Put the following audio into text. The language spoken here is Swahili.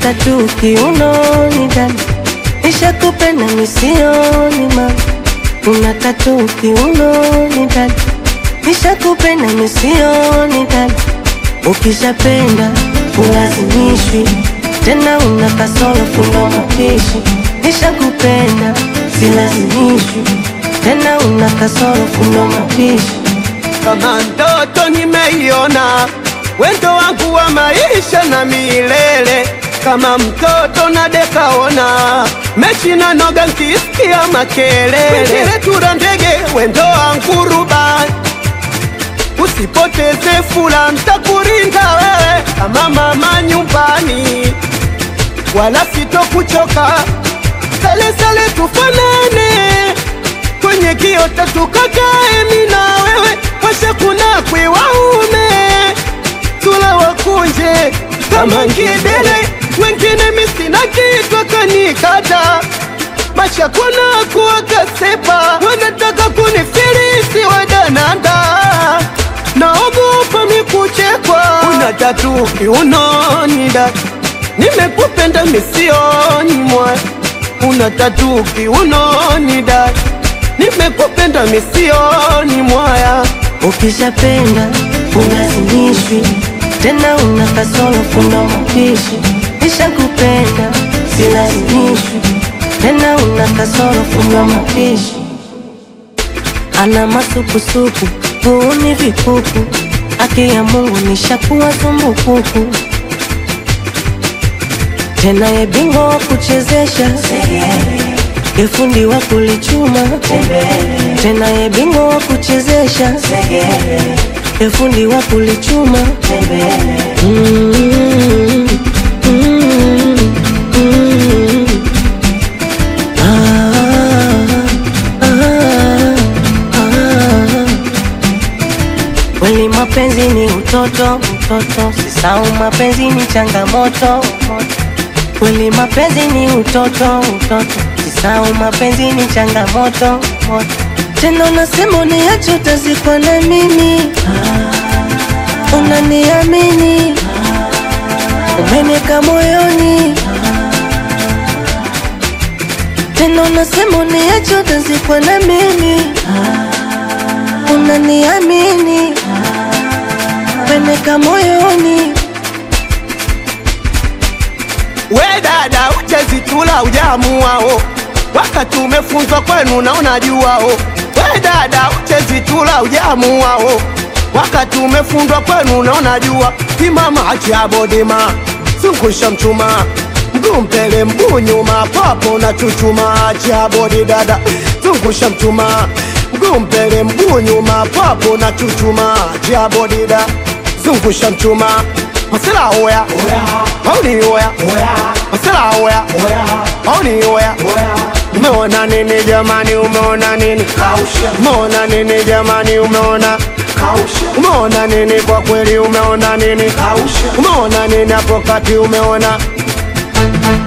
tatu kiunoni dada, nishakupenda misioni mama, una tatu kiunoni dada, nishakupenda misioni dada, ukishapenda ulazimishwi tena, una kasoro fundo mapishi, nishakupenda silazimishwi tena, una kasoro fundo mapishi kama ndoto nimeiona, wendo wangu wa maisha na milele, kama mtoto na dekaona mechi na noga nkisikia makelele, tura ndege wendo wangu rubani, usipoteze fula, ntakurinda wewe kama mama nyumbani, wala sitokuchoka, sale sale tufanane kwenye kiota tukakae mimi na wewe, washa kuna kwe waume tula wakunje kama ngidele, wengine misina kitu kanikata masha kuna kuwa kasepa, wanataka kunifilisi wadananda, naogopa mikuchekwa, una tatu kiunoni dada, nimekupenda misioni mwa, una tatu kiunoni dada nimekupenda misioni mwaya, ukishapenda ulazimishwi tena, una kasoro fundo mapishi, nishakupenda silazimishwi tena, una kasoro fundo mapishi, ana masukusuku huuni vikuku, haki ya Mungu nishakuwa zumbukuku tena, ye bingwa wa kuchezesha Efundi wa kulichuma tena, ye bingwa wa kuchezesha efundi wa kulichuma Mm, mm, mm. Ah, ah, ah. Kweli mapenzi ni utoto, utoto, sisau mapenzi ni changamoto Kweli mapenzi ni utoto, utoto, sisau mapenzi ni changamoto moto. Tena unasema uniache utazikwa na mimi, unaniamini, umeniweka moyoni. Tena unasema uniache utazikwa na mimi, unaniamini, umeniweka moyoni. we dada, uchezitula ujamuao, wakati umefunzwa kwenu na unajuao. We dada, uchezitula ujamuao, wakati umefundwa kwenu na unajua. Timama acha bodima, zungusha mchuma, mguu mbele mguu nyuma, papo na chuchuma. Acha bodi dada, zungusha mchuma, mguu mbele mguu nyuma, papo na chuchuma. Acha bodi dada, zungusha mchuma, masela oya mauni oya masela oya mauni oya umeona nini jamani umeona nini umeona nini jamani umeona umeona nini kwa kweli umeona nini umeona nini hapo kati umeona